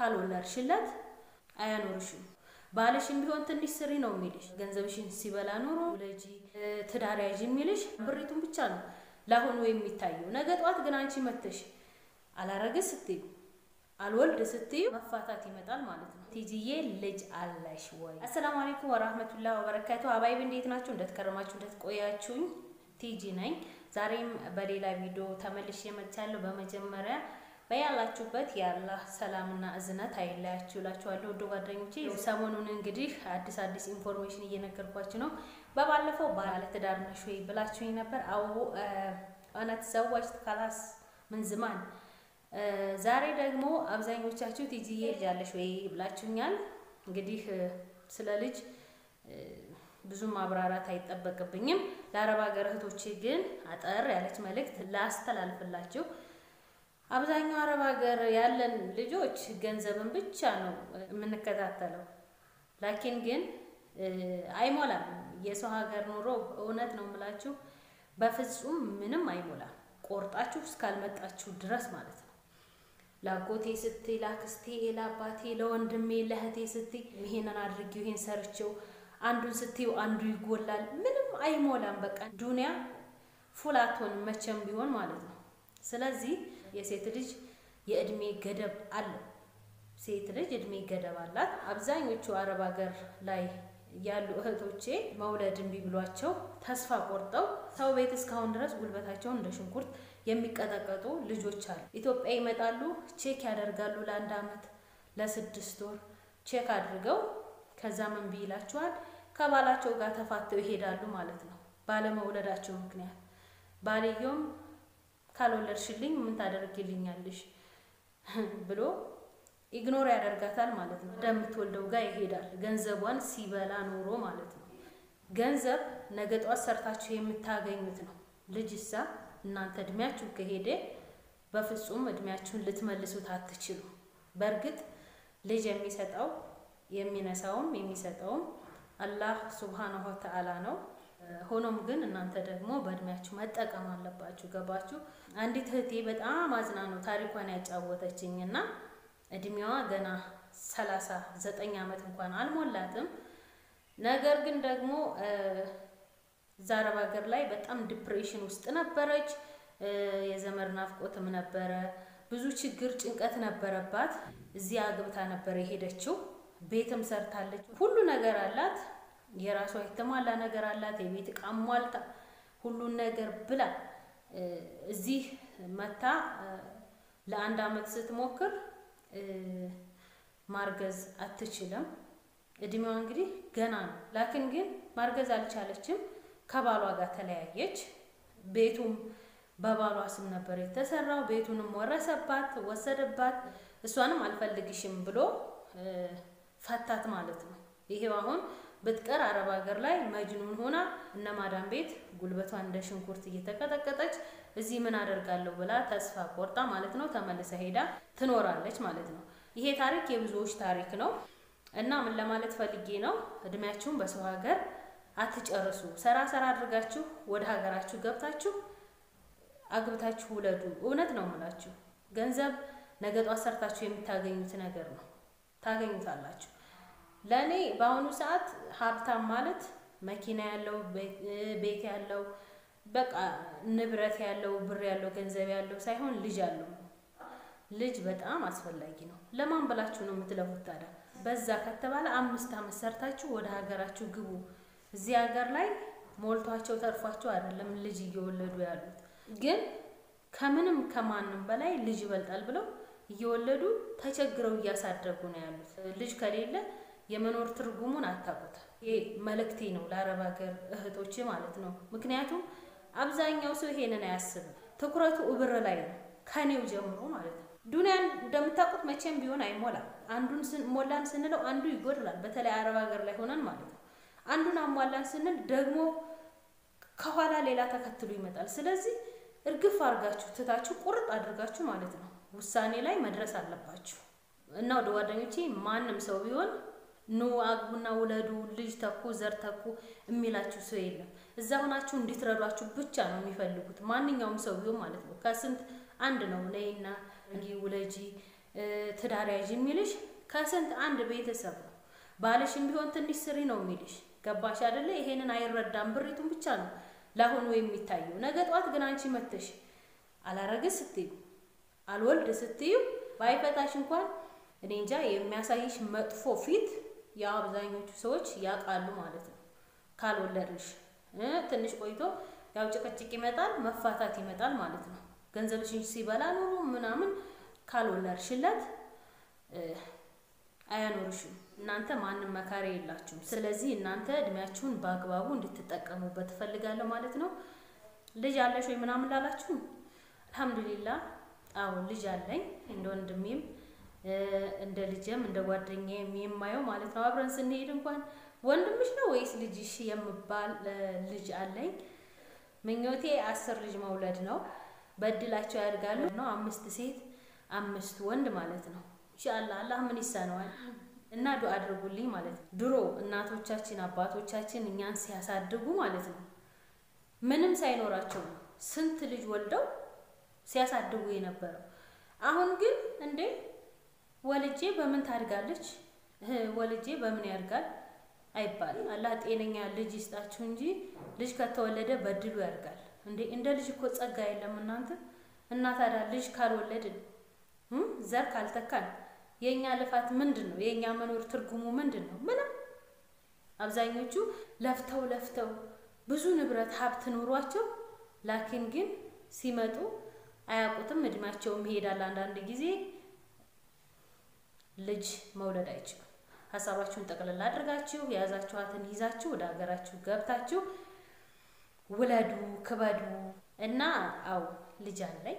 ካልወለድሽለት አያኖርሽም። ባልሽም ቢሆን ትንሽ ስሪ ነው የሚልሽ። ገንዘብሽን ሲበላ ኑሮ ውለጂ፣ ትዳር ያዥ የሚልሽ ብሪቱን ብቻ ነው ለአሁኑ የሚታየው። ነገ ጠዋት ግን አንቺ መተሽ አላረግዝ ስትዩ አልወልድ ስትዩ መፋታት ይመጣል ማለት ነው። ቲጂዬ ልጅ አለሽ ወይ? አሰላሙ አለይኩም ወራህመቱላህ ወበረካቱ። አባይብ እንዴት ናችሁ? እንደተከረማችሁ እንደተቆያችሁኝ ቲጂ ነኝ። ዛሬም በሌላ ቪዲዮ ተመልሼ መጥቻለሁ። በመጀመሪያ በያላችሁበት የአላህ ሰላምና እዝነት አይለያችሁ እላችኋለሁ። ውድ ጓደኞቼ ሰሞኑን እንግዲህ አዲስ አዲስ ኢንፎርሜሽን እየነገርኳችሁ ነው። በባለፈው ባለትዳር ነሽ ወይ ብላችሁኝ ነበር። አዎ እውነት ዘዋጅ ካላስ ምን ዝማን ዛሬ ደግሞ አብዛኞቻችሁ ቲጂዬ ልጅ አለሽ ወይ ብላችሁኛል። እንግዲህ ስለ ልጅ ብዙ ማብራራት አይጠበቅብኝም። ለአረብ ሀገር እህቶቼ ግን አጠር ያለች መልእክት ላስተላልፍላችሁ። አብዛኛው አረብ ሀገር ያለን ልጆች ገንዘብን ብቻ ነው የምንከታተለው። ላኪን ግን አይሞላም። የሰው ሀገር ኑሮ እውነት ነው የምላችሁ በፍጹም ምንም አይሞላም። ቆርጣችሁ እስካልመጣችሁ ድረስ ማለት ነው። ላጎቴ ስትይ፣ ላክስቴ፣ ለአባቴ፣ ለወንድሜ፣ ለእህቴ ስትይ ይሄንን አድርጊው ይሄን ሰርቼው አንዱን ስትዩ አንዱ ይጎላል። ምንም አይሞላም። በቃ ዱንያ ፉላቶን መቼም ቢሆን ማለት ነው። ስለዚህ የሴት ልጅ የእድሜ ገደብ አለው። ሴት ልጅ እድሜ ገደብ አላት። አብዛኞቹ አረብ ሀገር ላይ ያሉ እህቶቼ መውለድ እምቢ ብሏቸው ተስፋ ቆርጠው ሰው ቤት እስካሁን ድረስ ጉልበታቸውን እንደ ሽንኩርት የሚቀጠቀጡ ልጆች አሉ። ኢትዮጵያ ይመጣሉ፣ ቼክ ያደርጋሉ። ለአንድ አመት ለስድስት ወር ቼክ አድርገው ከዛ ምን ይላቸዋል ከባላቸው ጋር ተፋተው ይሄዳሉ ማለት ነው። ባለመውለዳቸው ምክንያት ባልየውም ካልወለድሽልኝ ምን ታደርግልኛለሽ ብሎ ኢግኖር ያደርጋታል ማለት ነው። እንደምትወልደው ጋር ይሄዳል። ገንዘቧን ሲበላ ኖሮ ማለት ነው። ገንዘብ ነገ ጧት ሰርታችሁ የምታገኙት ነው። ልጅሳ እናንተ እድሜያችሁ ከሄደ በፍጹም እድሜያችሁን ልትመልሱት አትችሉ። በእርግጥ ልጅ የሚሰጠው የሚነሳውም የሚሰጠውም አላህ ሱብሃነሁ ወተዓላ ነው። ሆኖም ግን እናንተ ደግሞ በእድሜያችሁ መጠቀም አለባችሁ። ገባችሁ? አንዲት እህቴ በጣም አዝና ነው ታሪኳን ያጫወተችኝ እና እድሜዋ ገና ሰላሳ ዘጠኝ ዓመት እንኳን አልሞላትም። ነገር ግን ደግሞ እዛ አረብ ሀገር ላይ በጣም ዲፕሬሽን ውስጥ ነበረች። የዘመድ ናፍቆትም ነበረ። ብዙ ችግር፣ ጭንቀት ነበረባት። እዚህ አግብታ ነበር የሄደችው። ቤትም ሰርታለች። ሁሉ ነገር አላት። የራሷ የተሟላ ነገር አላት። የቤት ዕቃ ሟልታ ሁሉን ነገር ብላ እዚህ መታ ለአንድ አመት ስትሞክር ማርገዝ አትችልም። እድሜዋ እንግዲህ ገና ነው። ላክን ግን ማርገዝ አልቻለችም። ከባሏ ጋር ተለያየች። ቤቱም በባሏ ስም ነበር የተሰራው። ቤቱንም ወረሰባት፣ ወሰደባት። እሷንም አልፈልግሽም ብሎ ፈታት ማለት ነው። ይሄው አሁን ብትቀር አረብ ሀገር ላይ መጅኑን ሆና እነ ማዳም ቤት ጉልበቷን እንደ ሽንኩርት እየተቀጠቀጠች እዚህ ምን አደርጋለሁ ብላ ተስፋ ቆርጣ ማለት ነው ተመልሳ ሄዳ ትኖራለች ማለት ነው። ይሄ ታሪክ የብዙዎች ታሪክ ነው እና ምን ለማለት ፈልጌ ነው፣ እድሜያችሁን በሰው ሀገር አትጨርሱ። ሰራ ሰራ አድርጋችሁ ወደ ሀገራችሁ ገብታችሁ አግብታችሁ ውለዱ። እውነት ነው የምላችሁ ገንዘብ ነገ ጧት ሰርታችሁ የምታገኙት ነገር ነው። ታገኙታላችሁ። ለእኔ በአሁኑ ሰዓት ሀብታም ማለት መኪና ያለው ቤት ያለው በቃ ንብረት ያለው ብር ያለው ገንዘብ ያለው ሳይሆን ልጅ አለው። ልጅ በጣም አስፈላጊ ነው። ለማን ብላችሁ ነው የምትለፉት ታዲያ? በዛ ከተባለ አምስት አመት ሰርታችሁ ወደ ሀገራችሁ ግቡ። እዚህ ሀገር ላይ ሞልቷቸው ተርፏቸው አይደለም ልጅ እየወለዱ ያሉት፣ ግን ከምንም ከማንም በላይ ልጅ ይበልጣል ብለው እየወለዱ ተቸግረው እያሳደጉ ነው ያሉት። ልጅ ከሌለ የመኖር ትርጉሙን አታውቁት። ይሄ መልእክቴ ነው ለአረብ ሀገር እህቶች ማለት ነው። ምክንያቱም አብዛኛው ሰው ይሄንን አያስብም። ትኩረቱ እብር ላይ ነው፣ ከኔው ጀምሮ ማለት ነው። ዱንያን እንደምታውቁት መቼም ቢሆን አይሞላም። አንዱን ሞላን ስንለው አንዱ ይጎድላል። በተለይ አረብ ሀገር ላይ ሆነን ማለት ነው። አንዱን አሟላን ስንል ደግሞ ከኋላ ሌላ ተከትሎ ይመጣል። ስለዚህ እርግፍ አድርጋችሁ ትታችሁ ቁርጥ አድርጋችሁ ማለት ነው ውሳኔ ላይ መድረስ አለባችሁ። እና ወደ ጓደኞቼ ማንም ሰው ቢሆን ኑ አግቡና ውለዱ፣ ልጅ ተኩ፣ ዘር ተኩ የሚላችሁ ሰው የለም። እዛ ሆናችሁ እንዲትረዷችሁ ብቻ ነው የሚፈልጉት ማንኛውም ሰው ቢሆን ማለት ነው። ከስንት አንድ ነው ነይና እንዲ ውለጂ ትዳር ያዥ የሚልሽ ከስንት አንድ ቤተሰብ ነው። ባልሽም ቢሆን ትንሽ ስሪ ነው የሚልሽ። ገባሽ አይደለ? ይሄንን አይረዳም። ብሪቱን ብቻ ነው ለአሁኑ የሚታየው። ነገ ጠዋት ግን አንቺ መተሽ አላረግዝ ስትዩ አልወልድ ስትዩ ባይፈታሽ እንኳን እኔ እንጃ የሚያሳይሽ መጥፎ ፊት ያው አብዛኞቹ ሰዎች ያውቃሉ ማለት ነው። ካልወለድሽ ትንሽ ቆይቶ ያው ጭቅጭቅ ይመጣል፣ መፋታት ይመጣል ማለት ነው። ገንዘብሽን ሲበላ ኑሮ ምናምን ካልወለድሽለት አያኖርሽም። እናንተ ማንም መካሪ የላችሁም። ስለዚህ እናንተ እድሜያችሁን በአግባቡ እንድትጠቀሙበት ትፈልጋለሁ ማለት ነው። ልጅ አለሽ ወይ ምናምን ላላችሁ አልሐምዱሊላ አዎ ልጅ አለኝ። እንደ ወንድሜም እንደ ልጅም እንደ ጓደኛዬም የማየው ማለት ነው። አብረን ስንሄድ እንኳን ወንድምሽ ነው ወይስ ልጅሽ የምባል ልጅ አለኝ። ምኞቴ አስር ልጅ መውለድ ነው። በእድላቸው ያድጋሉ ነው። አምስት ሴት አምስት ወንድ ማለት ነው። ኢንሻአላህ አላህ ምን ይሳነዋል እና ዱአ አድርጉልኝ ማለት ነው። ድሮ እናቶቻችን አባቶቻችን እኛን ሲያሳድጉ ማለት ነው ምንም ሳይኖራቸው ነው ስንት ልጅ ወልደው ሲያሳድጉ የነበረው። አሁን ግን እንዴ ወልጄ በምን ታድጋለች ወልጄ በምን ያድጋል አይባልም። አላህ ጤነኛ ልጅ ይስጣችሁ እንጂ ልጅ ከተወለደ በድሉ ያድጋል። እንዴ እንደ ልጅ እኮ ጸጋ የለም እናንተ። እና ታዲያ ልጅ ካልወለድን ዘር ካልተካን የእኛ ልፋት ምንድን ነው? የእኛ መኖር ትርጉሙ ምንድን ነው? ምንም። አብዛኞቹ ለፍተው ለፍተው ብዙ ንብረት ሀብት ኑሯቸው ላኪን ግን ሲመጡ አያውቁትም። እድሜያቸውም ይሄዳል። አንዳንድ ጊዜ ልጅ መውለድ አይችሉም። ሀሳባችሁን ጠቅልላ አድርጋችሁ የያዛችኋትን ይዛችሁ ወደ ሀገራችሁ ገብታችሁ ውለዱ፣ ክበዱ እና አው ልጅ አለኝ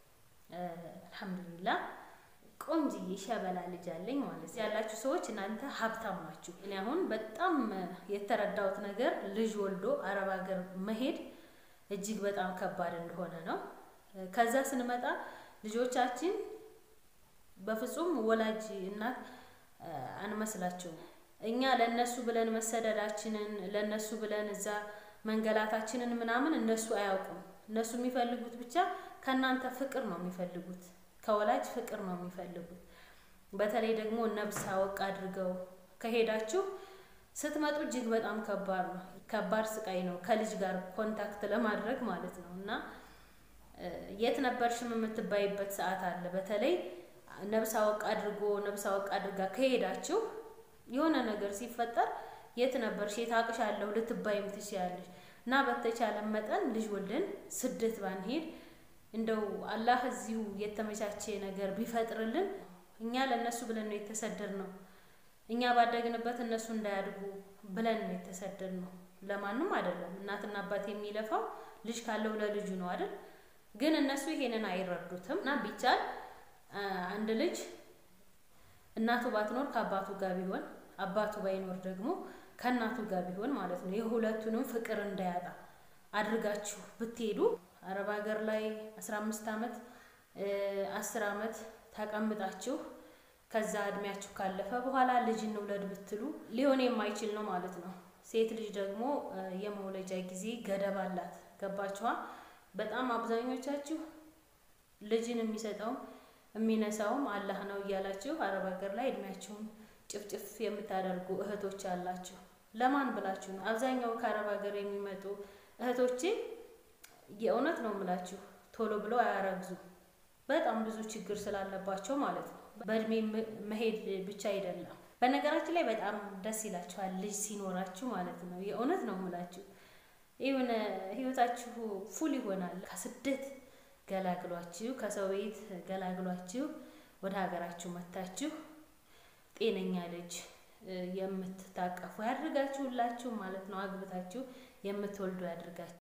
አልሐምዱሊላ ቆንጅዬ ሸበላ ልጅ አለኝ ማለት ያላችሁ ሰዎች እናንተ ሀብታም ናችሁ። እኔ አሁን በጣም የተረዳሁት ነገር ልጅ ወልዶ አረብ ሀገር መሄድ እጅግ በጣም ከባድ እንደሆነ ነው። ከዛ ስንመጣ ልጆቻችን በፍጹም ወላጅ እናት አንመስላቸውም። እኛ ለነሱ ብለን መሰደዳችንን ለነሱ ብለን እዛ መንገላታችንን ምናምን እነሱ አያውቁም። እነሱ የሚፈልጉት ብቻ ከእናንተ ፍቅር ነው የሚፈልጉት፣ ከወላጅ ፍቅር ነው የሚፈልጉት። በተለይ ደግሞ ነብስ አወቅ አድርገው ከሄዳችሁ ስትመጡ እጅግ በጣም ከባድ ነው። ከባድ ስቃይ ነው ከልጅ ጋር ኮንታክት ለማድረግ ማለት ነው። እና የት ነበርሽም የምትባይበት ሰዓት አለ። በተለይ ነብስ አወቅ አድርጎ ነብስ አወቅ አድርጋ ከሄዳችሁ የሆነ ነገር ሲፈጠር የት ነበርሽ የት አቅሻለሁ ልትባይም ትችያለሽ። እና በተቻለ መጠን ልጅ ወልደን ስደት ባንሄድ እንደው አላህ እዚሁ የተመቻቸ ነገር ቢፈጥርልን እኛ ለእነሱ ብለን ነው የተሰደድ ነው። እኛ ባደግንበት እነሱ እንዳያድጉ ብለን ነው የተሰደድ ነው። ለማንም አይደለም። እናትና አባት የሚለፋው ልጅ ካለው ለልጁ ነው አይደል? ግን እነሱ ይሄንን አይረዱትም። እና ቢቻል አንድ ልጅ እናቱ ባትኖር ከአባቱ ጋር ቢሆን አባቱ ባይኖር ደግሞ ከእናቱ ጋር ቢሆን ማለት ነው የሁለቱንም ፍቅር እንዳያጣ አድርጋችሁ ብትሄዱ አረብ ሀገር ላይ አስራ አምስት አመት አስር አመት ተቀምጣችሁ ከዛ እድሜያችሁ ካለፈ በኋላ ልጅ እንውለድ ብትሉ ሊሆን የማይችል ነው ማለት ነው። ሴት ልጅ ደግሞ የመውለጃ ጊዜ ገደብ አላት። ገባችኋ? በጣም አብዛኞቻችሁ ልጅን የሚሰጠውም የሚነሳውም አላህ ነው እያላችሁ አረብ ሀገር ላይ እድሜያችሁን ጭፍጭፍ የምታደርጉ እህቶች አላችሁ። ለማን ብላችሁ ነው? አብዛኛው ከአረብ ሀገር የሚመጡ እህቶቼ የእውነት ነው የምላችሁ ቶሎ ብለው አያረግዙ። በጣም ብዙ ችግር ስላለባቸው ማለት ነው። በእድሜ መሄድ ብቻ አይደለም። በነገራችን ላይ በጣም ደስ ይላችኋል ልጅ ሲኖራችሁ ማለት ነው። የእውነት ነው የምላችሁ የሆነ ህይወታችሁ ፉል ይሆናል። ከስደት ገላግሏችሁ ከሰው ቤት ገላግሏችሁ ወደ ሀገራችሁ መታችሁ ጤነኛ ልጅ የምትታቀፉ ያድርጋችሁላችሁ ማለት ነው። አግብታችሁ የምትወልዱ ያድርጋችሁ።